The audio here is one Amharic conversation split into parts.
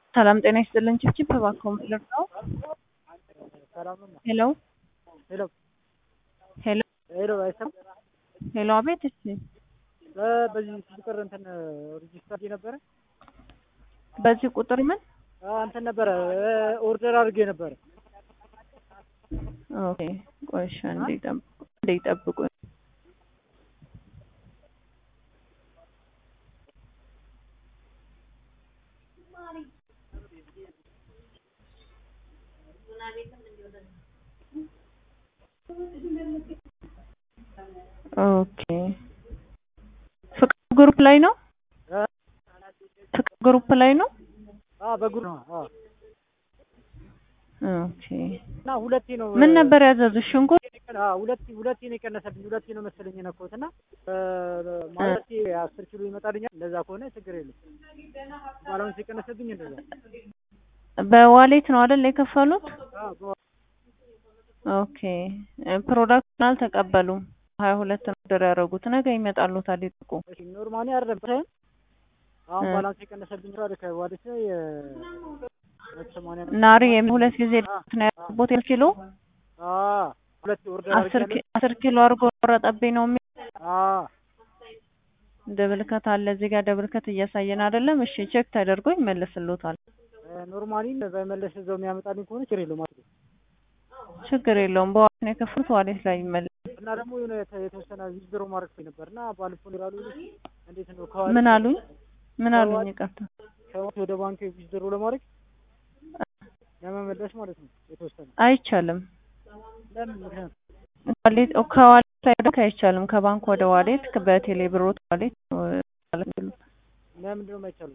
ሰላም ጤና ይስጥልን። ችብችብ እባክዎ ምንድን ነው? ሄሎ ሄሎ ሄሎ ሄሎ አይሰማም? ሄሎ፣ አቤት። እሺ፣ በዚህ ስልክ ቁጥር እንትን ሬጂስተር ነበረ በዚህ ቁጥር ምን? እንትን ነበረ ኦርደር አድርጌ ነበረ። ኦኬ፣ ቆይ እሺ፣ አንዴ ጠብቁ፣ አንዴ ጠብቁ። ኦኬ ፍቅር ግሩፕ ላይ ነው። ፍቅር ግሩፕ ላይ ነው። አዎ በጉር ነው። አዎ ኦኬ እና ሁለቴ ነው ምን ነበር ያዘዙት? ሽንኩርት አዎ ሁለቴ ሁለቴ ነው የቀነሰብኝ። ሁለቴ ነው መሰለኝ የነካሁት እና ማለት አስር ኪሎ ይመጣልኛል። እንደዛ ከሆነ ችግር የለም። ባላንስ የቀነሰብኝ እንደዛ በዋሌት ነው አይደል የከፈሉት? አዎ ኦኬ ፕሮዳክቱን አልተቀበሉም። ሀያ ሁለት ነው ኦርደር ያደረጉት። ነገ ይመጣሉታል ይጠቁ። እሺ ኖርማሊ አይደለም ሳይሆን አሁን ባላንስ የቀነሰብኝ ነው ከዋሌት ላይ ሰማንያ ናሪ ሁለት ጊዜ ነው ያደረጉት ኪሎ አዎ ሁለት ኦርደር አስር ኪ- አስር ኪሎ አድርጎ ቆረጠብኝ ነው የሚል አዎ ደብልከት አለ እዚህ ጋር ደብልከት እያሳየን አይደለም። እሺ ቼክ ተደርጎ ይመለስልዎታል። ኖርማሊ በመለስ እዛው የሚያመጣልኝ ከሆነ ችግር የለውም ማለት ነው። ችግር የለውም። በዋሌት ነው የከፈሉት። ዋሌት ላይ ይመለስ። እና ደግሞ የሆነ የተ- የተወሰነ ዊዝድሮ ማድረግ ነበር እና ባለፈው ይላሉ እንዴት ነው ከዋሌት ምን አሉኝ? ምን አሉኝ? ይቅርታ ከዋሌት ወደ ባንክ ዊዝድሮ ለማድረግ ለመመለስ ማለት ነው የተወሰነ አይቻልም። ለምን ምክንያት ዋሌት ከዋሌት ላይ ደግሞ አይቻልም። ከባንክ ወደ ዋሌት በቴሌ ብሮት ዋሌት ነው ማለት ነው። ለምንድን ነው የማይቻለው?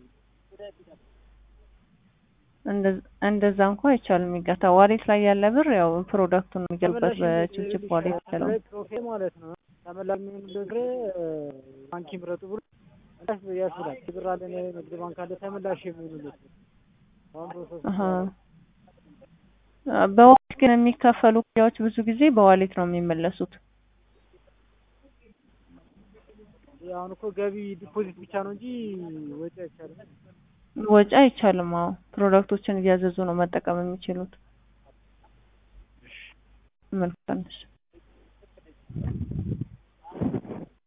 እንደ- እንደዛ እንኳ አይቻልም። ይጋታ ዋሌት ላይ ያለ ብር ያው ፕሮዳክቱን የሚገቡበት በችብችብ ዋሌት ይችላል። ፕሮፌ ማለት ነው ተመላሽ የሚሆን ብር ባንክ ይምረጡ ብሎ ያስ- ያስብላል። ብር አለ ንግድ ባንክ አለ ተመላሽ የሚሆኑለት አሁን ፕሮሰስ አሀ። በዋሌት ግን የሚከፈሉ ክፍያዎች ብዙ ጊዜ በዋሌት ነው የሚመለሱት። አሁን እኮ ገቢ ዲፖዚት ብቻ ነው እንጂ ወጪ አይቻልም። ወጪ አይቻልም። አዎ ፕሮዳክቶችን እያዘዙ ነው መጠቀም የሚችሉት። መልካም እሺ።